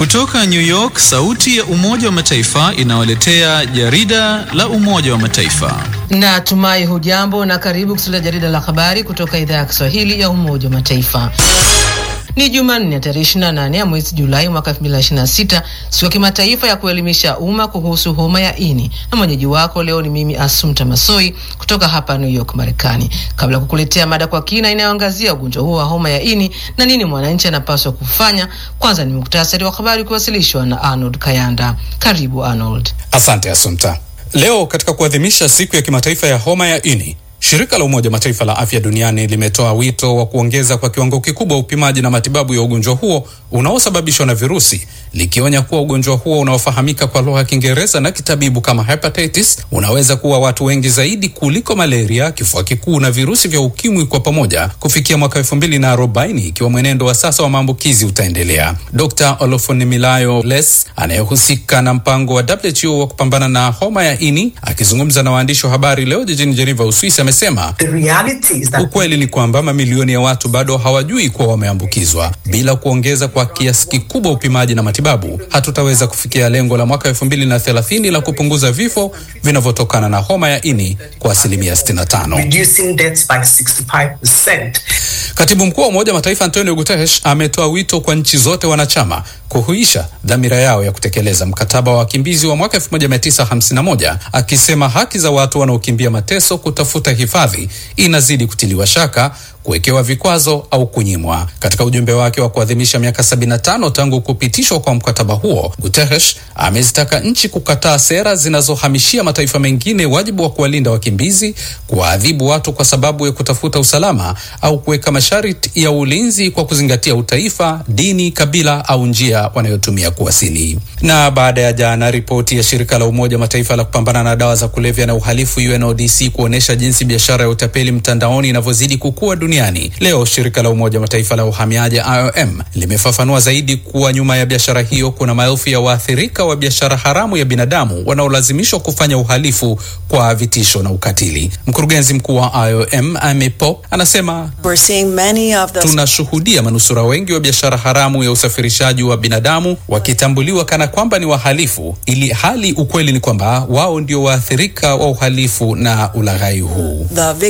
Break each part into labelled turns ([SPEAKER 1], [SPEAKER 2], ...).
[SPEAKER 1] Kutoka New York, sauti ya Umoja wa Mataifa inawaletea jarida la Umoja wa Mataifa.
[SPEAKER 2] Natumai hujambo na karibu kusikia jarida la habari kutoka idhaa ya Kiswahili ya Umoja wa Mataifa. Ni Jumanne tarehe 28 ya mwezi Julai mwaka 2026, siku ya kimataifa ya kuelimisha umma kuhusu homa ya ini, na mwenyeji wako leo ni mimi Asumta Masoi kutoka hapa New York, Marekani. Kabla ya kukuletea mada kwa kina inayoangazia ugonjwa huo wa homa ya ini na nini mwananchi anapaswa kufanya, kwanza ni muktasari wa habari kuwasilishwa na Arnold Kayanda. Karibu Arnold.
[SPEAKER 3] Asante Asumta. Leo katika kuadhimisha siku ya kimataifa ya homa ya ini Shirika la Umoja Mataifa la Afya Duniani limetoa wito wa kuongeza kwa kiwango kikubwa upimaji na matibabu ya ugonjwa huo unaosababishwa na virusi, likionya kuwa ugonjwa huo unaofahamika kwa lugha ya Kiingereza na kitabibu kama hepatitis unaweza kuwa watu wengi zaidi kuliko malaria, kifua kikuu na virusi vya ukimwi kwa pamoja kufikia mwaka elfu mbili na arobaini ikiwa mwenendo wa sasa wa maambukizi utaendelea. Dr. Olofunimilayo Les anayehusika na mpango wa WHO wa kupambana na homa ya ini akizungumza na waandishi wa habari leo jijini Geneva, Uswisi amesema ukweli ni kwamba mamilioni ya watu bado hawajui kuwa wameambukizwa. Bila kuongeza kwa kiasi kikubwa upimaji na matibabu, hatutaweza kufikia lengo la mwaka elfu mbili na thelathini la kupunguza vifo vinavyotokana na homa ya ini kwa asilimia 65. Katibu mkuu wa Umoja wa Mataifa Antonio Guterres ametoa wito kwa nchi zote wanachama kuhuisha dhamira yao ya kutekeleza mkataba wa wakimbizi wa mwaka 1951 akisema haki za watu wanaokimbia mateso kutafuta hifadhi inazidi kutiliwa shaka, kuwekewa vikwazo au kunyimwa. Katika ujumbe wake wa kuadhimisha miaka 75 tangu kupitishwa kwa mkataba huo, Guterres amezitaka nchi kukataa sera zinazohamishia mataifa mengine wajibu wa kuwalinda wakimbizi, kuwaadhibu watu kwa sababu ya kutafuta usalama au kuweka masharti ya ulinzi kwa kuzingatia utaifa, dini, kabila au njia wanayotumia kuwasili. Na baada ya jana ripoti ya shirika la Umoja Mataifa la kupambana na dawa za kulevya na uhalifu UNODC kuonyesha jinsi biashara ya utapeli mtandaoni inavyozidi kukua duniani, leo shirika la Umoja Mataifa la uhamiaji IOM limefafanua zaidi kuwa nyuma ya biashara hiyo kuna maelfu ya waathirika wa biashara haramu ya binadamu wanaolazimishwa kufanya uhalifu kwa vitisho na ukatili. Mkurugenzi mkuu wa IOM Amy Pope anasema tunashuhudia manusura wengi wa biashara haramu ya usafirishaji wa binadamu wakitambuliwa kana kwamba ni wahalifu, ili hali ukweli ni kwamba wao ndio waathirika wa uhalifu na ulaghai huu.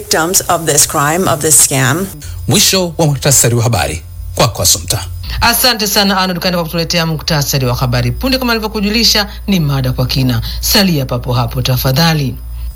[SPEAKER 3] Mwisho wa muhtasari wa habari kwako, Asumta.
[SPEAKER 2] Asante sana Arnold Kanda kwa kutuletea muktasari wa habari. Punde kama alivyokujulisha, ni mada kwa kina. Salia papo hapo tafadhali.